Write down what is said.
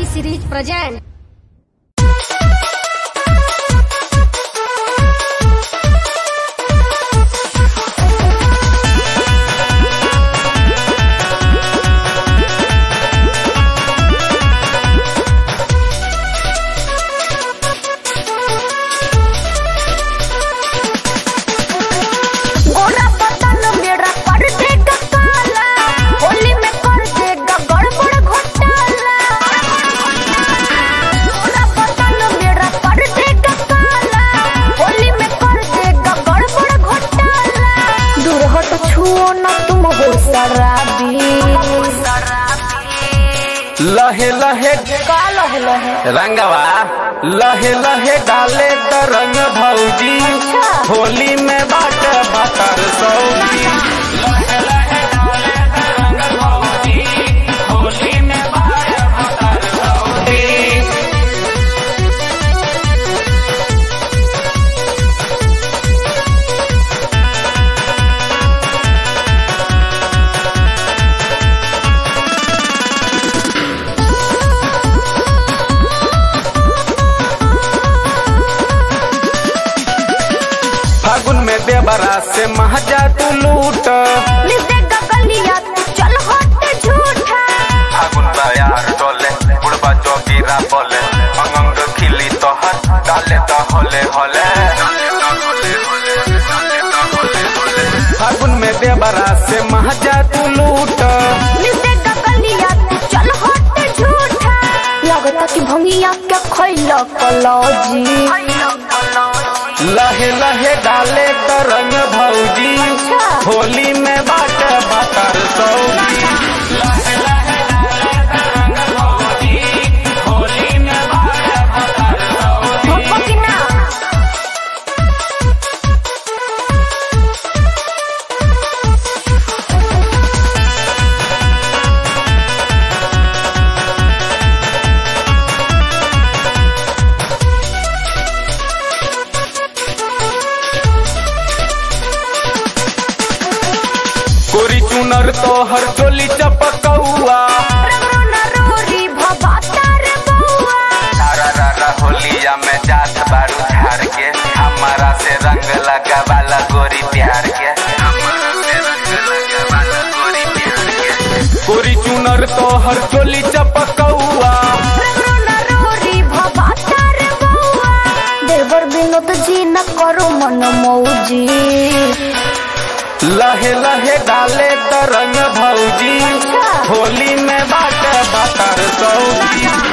T series present गोरा बदन मेरा कर देगा काला होली में कर देगा गड़बड़ घोटाला गोरा बदन मेरा कर देगा काला होली में कर देगा गड़बड़ घोटाला दूर हट छुओ ना तुम हो शराबी लहे लहे का लह लह रंगवा लहे लहे डाले द रंग भौजी अच्छा। होली में बाट बतर सौजी लहे लहे डाले द रंग भौजी होली में बाट बतर सौजी फागुन में देवरा से महजा तू लूट मिल देगा गलिया तू चल हट झूठा फागुन यार डोले बुढ़बा जोगीरा बोले अंग खिली तोहर डाले तो होले होले फागुन में देवरा से महजा तू लूट मिल देगा गलिया तू चल हट झूठा लगता कि भंगिया के खैला कलौजी लहे लहे डाले तो रंग भौजी अच्छा। होली में बाट बतर सौजी लहे लहे डाले तो रंग भौजी होली में बाट बतर सौजी भोपा कि ना कोरी चुनर तोहर चोली चपकौआ रंगो न रोरी भवाता रे बउआ तारा रारा होलिया में जात बारू झार के हमारा से रंग लगा वाला गोरी प्यार के हमारा से रंग लगा वाला गोरी प्यार के कोरी चुनर तोहर चोली चपकौआ रंगो न रोरी भवाता रे बउआ देवर विनोद जी न करो मन मौजी लहे लहे डाले त रंग भौजी अच्छा। होली में बाट बतर सौजी